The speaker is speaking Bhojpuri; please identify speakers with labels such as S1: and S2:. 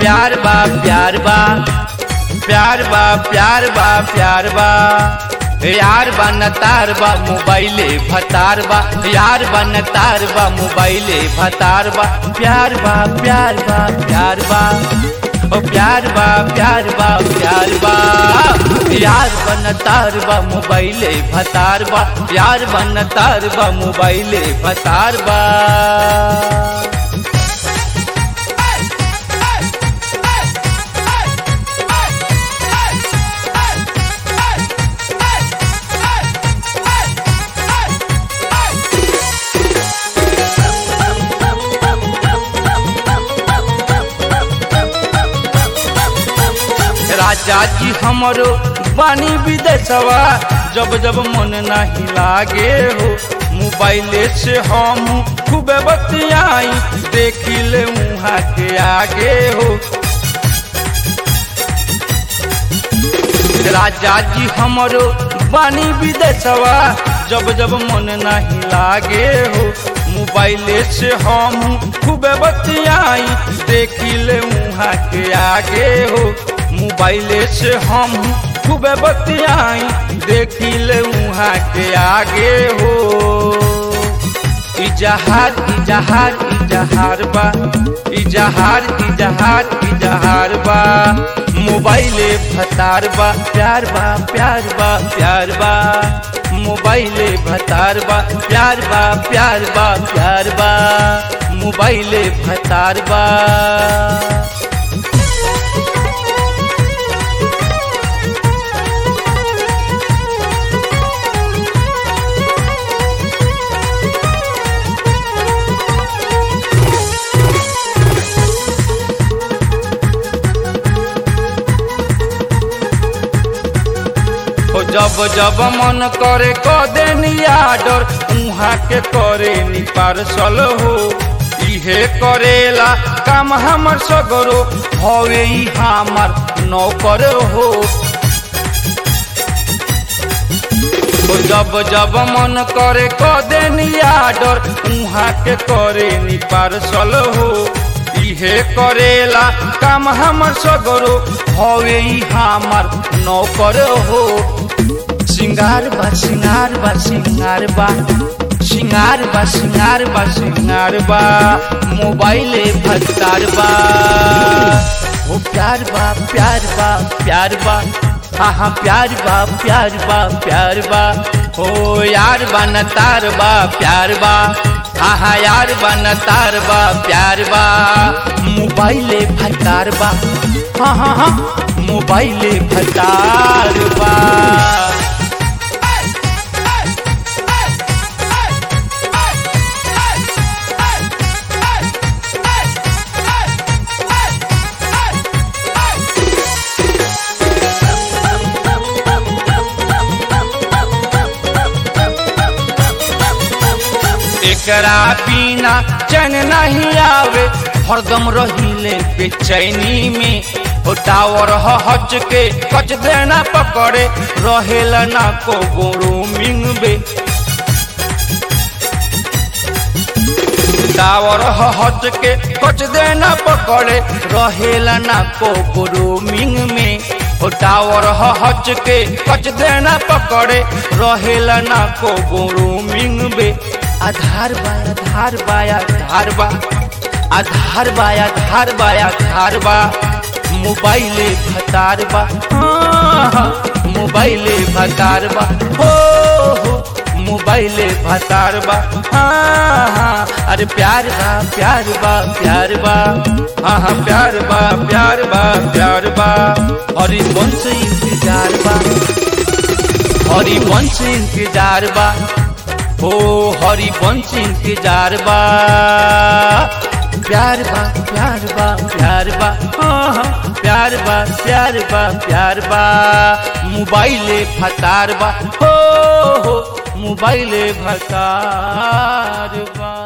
S1: प्यार बा प्यार बा प्यार बा प्यार बा प्यार बा यार बा न तार बा मोबाइले भतार बा यार बा न तार बा मोबाइले भतार बा प्यार बा प्यार बा प्यार बा ओ प्यार बा प्यार बा प्यार बा यार बन तार बा मोबाइले भतार बा यार बन तार बा मोबाइले भतार बा राजा जी हमरो बानी विदेशवा जब जब मन नहीं लागे हो मोबाइले से हम खूब बतियाई देखी ले वहाँ के आगे हो राजा जी हमरो बानी विदेशवा जब जब मन नहीं लागे हो मोबाइले से हम खूब बतियाई देखी ले वहाँ के आगे हो मोबाइले से हम खूब बतियाई देखी ले वहाँ के आगे हो इजहार इजहार इजहार बा इजहार इजहार इजहार बा मोबाइले भतार बा प्यार बा प्यार बा प्यार बा मोबाइले भतार बा प्यार बा प्यार बा प्यार बा मोबाइले भतार बा हो जब जब मन करे क देनी आडर उहाँ के करे नी पार्सल हो इहे करेला काम हमर सगरो हवे ई हमर नौकर हो हो जब जब मन करे क देनी आडर उहाँ के करे नी पार्सल हो इहे करेला काम हमर सगरो हवे ई हमर नौकर हो सिंगार बा सिंगार बा सिंगार बा सिंगार बा सिंगार बा सिंगार बा मोबाइले भत्तार बा ओ प्यार बा प्यार बा प्यार बा हाँ प्यार बा प्यार बा प्यार बा ओ यार बा न तार बा प्यार बा हाँ यार बा न तार बा प्यार बा मोबाइले भत्तार बा हाँ हाँ हाँ मोबाइले भत्तार बा एकरा बिना चैन नहीं आवे हरदम रहिले बेचैनी में ओ टावर हच के कच देना पकड़े रहेला ना को गोरू मिंगबे टावर हच के कच देना पकड़े रहेला ना को गोरू मिंग में ओ टावर हच के कच देना पकड़े रहेला ना को गोरू मिंग बे आधार बा आधार बा आधार बा आधार बा आधार बा आधार बा मोबाइले भतार बा मोबाइले भतार बा हो हो मोबाइले भतार बा अरे प्यार बा प्यार बा प्यार बा हाँ हाँ प्यार बा प्यार बा प्यार बा हरी वंश इंतजार बा हरी वंश इंतजार बा हो हरी वंश इंतजार बा प्यार बा प्यार बा प्यार बा हाँ हाँ प्यार बा प्यार बा प्यार बा मोबाइले फतार बा हो हो मोबाइले भतार बा